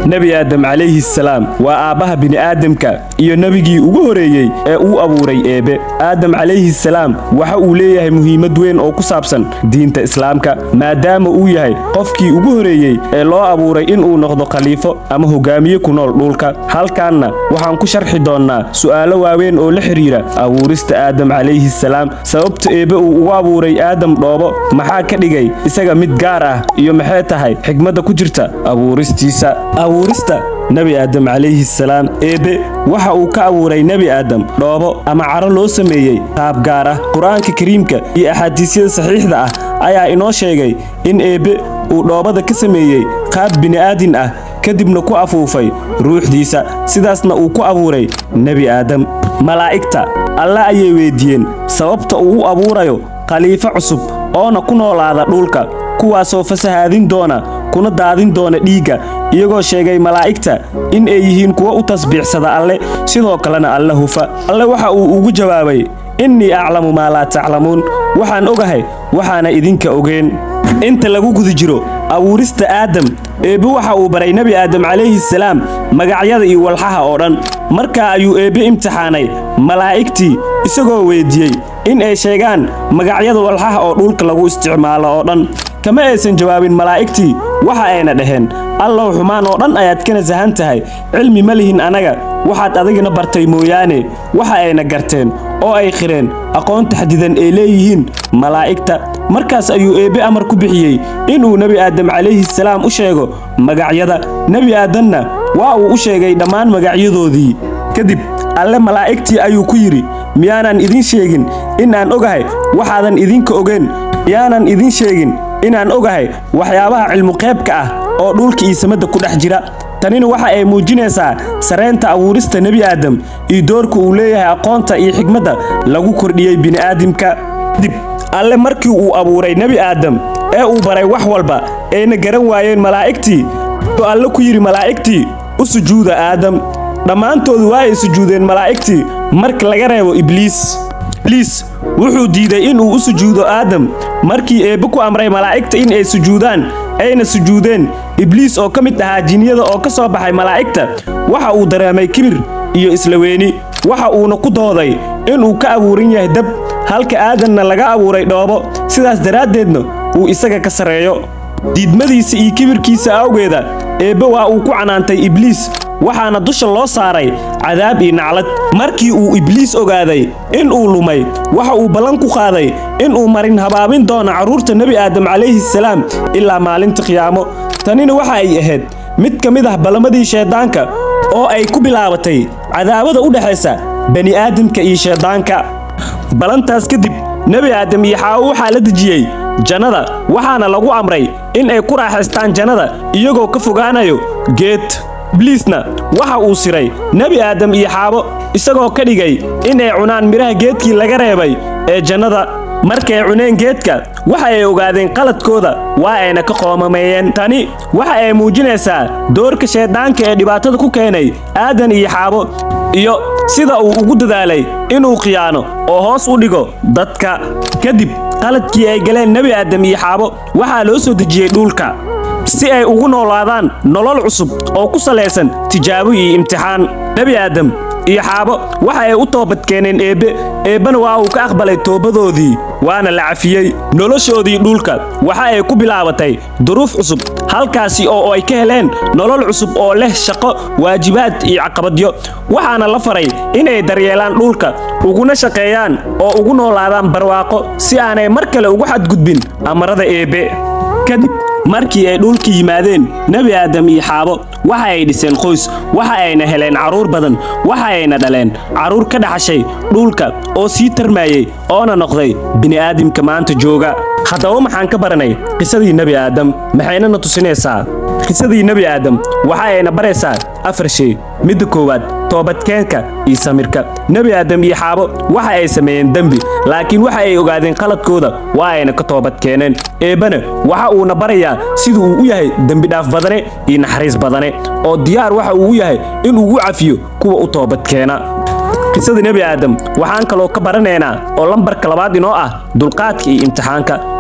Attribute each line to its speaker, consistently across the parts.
Speaker 1: nebi aadam calayhi salaam waa aabbaha bini'aadamka iyo nebigii ugu horeeyey ee uu abuuray eebbe aadam calayhi salaam waxa uu leeyahay muhiimad weyn oo ku saabsan diinta islaamka maadaama uu yahay qofkii ugu horeeyey ee loo abuuray inuu noqdo khaliifo ama hogaamiye ku nool dhulka halkaanna waxaan ku sharxi doonnaa su'aalo waaweyn oo la xidhiira abuurista aadam calayhi salaam sababta eebbe uu ugu abuuray aadam dhoobo maxaa ka dhigay isaga mid gaar ah iyo maxay tahay xigmadda ku jirta abuuristiisa abuurista nebi aadam calayhi salaam eebbe waxa uu ka abuuray nebi aadam dhoobo ama caro loo sameeyey qaab gaar ah qur-aanka kariimka iyo axaadiisyada saxiixda ah ayaa inoo sheegay in eebbe uu dhoobada ka sameeyey qaab bini'aadin ah kadibna ku afuufay ruuxdiisa sidaasna uu ku abuuray nebi aadam malaa'igta alle ayay weyddiiyeen sababta uu u abuurayo khaliifo cusub oona ku noolaada dhulka kuwaasoo fasahaadin doona kuna daadin doona dhiigga iyagoo sheegay malaa'igta in ay yihiin kuwo u tasbiixsada alle sidoo kalena alle hufa alle waxa uu ugu jawaabay innii aclamu maa laa taclamuun waxaan ogahay waxaana idinka ogeen inta lagu guda jiro abuurista aadam eebbe waxa uu baray nebi aadam calayhi salaam magacyada iyo walxaha oo dhan markaa ayuu eebbe imtixaanay malaa'igtii isagoo weyddiiyey in ay sheegaan magacyada walxaha oo dhulka lagu isticmaalo oo dhan kama aysan jawaabin malaa'igtii waxa ayna dhaheen allow xumaan oo dhan ayaad ka nasahan tahay cilmi ma lihin annaga waxaad adigna bartay mooyaane waxa ayna garteen oo ay qireen aqoon taxdidan ay leeyihiin malaa'igta markaas ayuu eebbe amar ku bixiyey inuu nebi aadam calayhi salaam u sheego magacyada nebi aadamna waa uu u sheegay dhammaan magacyadoodii kadib alle malaa'igtii ayuu ku yidhi miyaanan idin sheegin in aan ogahay waxaadan idinka ogeen miyaanan idin sheegin inaan ogahay waxyaabaha cilmuqeybka ah oo dhulka iyo samadda ku dhex jira tanina waxa ay muujinaysaa saraynta abuurista nebi aadam iyo doorka uu leeyahay aqoonta iyo xigmadda lagu kordhiyey bini'aadamka dib alle markii uu abuuray nebi aadam ee uu baray wax walba ayna garan waayeen malaa'igtii wuxuu alle ku yidhi malaa'igtii u sujuuda aadam dhammaantoodu waa ay sujuudeen malaa'igtii marka laga reebo ibliis ibliis wuxuu diiday inuu u sujuudo aadam markii eebbe ku amray malaa'igta in ay sujuudaan ayna sujuudeen ibliis oo ka mid ahaa jinniyada oo ka soo baxay malaa'igta waxa uu dareemay kibir iyo isla weeni waxa uuna ku dooday inuu ka abuuran yahay dab halka aadanna laga abuuray dhoobo sidaas daraaddeedna uu isaga ka sarreeyo diidmadiisa iyo kibirkiisa awgeeda eebbe waa uu ku canaantay ibliis waxaana dusha loo saaray cadaab iyo naclad markii uu ibliis ogaaday in uu lumay waxa uu ballan ku qaaday inuu marin habaabin doono carruurta nebi aadam calayhi salaam ilaa maalinta qiyaamo tanina waxa ay ahayd mid ka mid ah ballamadii shayddaanka oo ay ku bilaabatay cadaabada u dhexaysa bani'aadamka iyo shayddaanka ballantaas kadib nebi aadam iyo xaawo waxaa la dejiyey jannada waxaana lagu amray in ay ku raaxaystaan jannada iyagoo ka fogaanayo geed ibliisna waxa uu siray nebi aadam iyo xaabo isagoo ka dhigay inay cunaan midhaha geedkii laga reebay ee jannada markay cuneen geedka waxa ay ogaadeen qaladkooda waa ayna ka qoomameeyeen tani waxa ay muujinaysaa doorka shayddaanka ee dhibaatada ku keenay aadan iyo xaabo iyo sida uu ugu dadaalay inuu khiyaano oo hoos u dhigo dadka kadib qaladkii ay galeen nebi aadam iyo xaabo waxaa loo soo dejiyey dhulka si ay ugu noolaadaan nolol cusub oo ku salaysan tijaabo iyo imtixaan nebi aadam iyo xaabo waxa ay u toobadkeeneen eebbe eebbena waa uu ka aqbalay toobadoodii waana la cafiyey noloshoodii dhulka waxa ay ku bilaabatay duruuf cusub halkaasi oo ay ka heleen nolol cusub oo leh shaqo waajibaad iyo caqabadyo waxaana la faray inay daryeelaan dhulka uguna shaqeeyaan oo ugu noolaadaan barwaaqo si aanay mar kale ugu xadgudbin amarada eebbe kadib markii ay dhulka yimaadeen nebi aadam iyo xaabo waxa ay dhiseen qoys waxa ayna heleen carruur badan waxa ayna dhaleen carruur ka dhaxashay dhulka oo sii tarmaayey oona noqday bini'aadamka maanta jooga haddaba maxaan ka baranay qisadii nebi aadam maxayna na tusinaysaa qisadii nebi aadam waxa ayna baraysaa afar shay midda koowaad toobadkeenka iyo samirka nebi aadam iyo xaabo waxa ay sameeyeen dembi laakiin waxa ay ogaadeen qaladkooda waa ayna ka toobadkeeneen eebbana waxa uuna barayaa sida uu u yahay dembidhaaf badane iyo naxariis badane oo diyaar waxa uu u yahay in ugu cafiyo kuwa u toobadkeena qisada nebi aadam waxaan kaloo ka baranaynaa oo lambarka labaad inoo ah dulqaadka iyo imtixaanka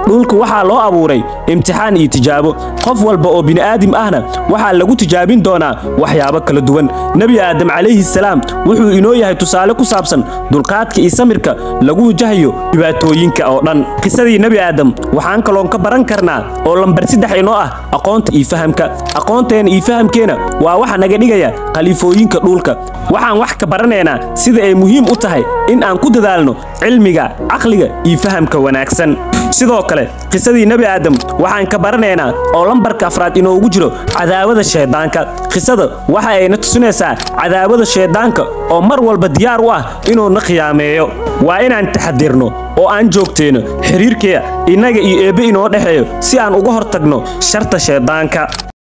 Speaker 1: dhulka waxaa loo abuuray imtixaan iyo tijaabo qof walba oo bini'aadim ahna waxaa lagu tijaabin doonaa waxyaabo kala duwan nebi aadam calayhi salaam wuxuu inoo yahay tusaale ku saabsan dulqaadka iyo samirka lagu wajahayo dhibaatooyinka oo dhan qisadii nebi aadam waxaan kaloon ka baran karnaa oo lambar saddex inoo ah aqoonta iyo fahamka aqoonteena iyo fahamkeena waa waxa naga dhigaya khaliifooyinka dhulka waxaan wax ka baranaynaa sida ay muhiim u tahay in aan ku dadaalno cilmiga caqliga iyo fahamka wanaagsan sidoo kale qisadii nebi aadam waxaan ka baranaynaa oo lambarka afraad inoogu jiro cadaawada shayddaanka qisada waxa ayna tusinaysaa cadaawada shayddaanka oo mar walba diyaar u ah inuuna khiyaameeyo waa inaan taxadirno oo aan joogteenno xiriirkeeda innaga iyo eebbe inoo dhexeeyo si aan uga hortagno sharta shayddaanka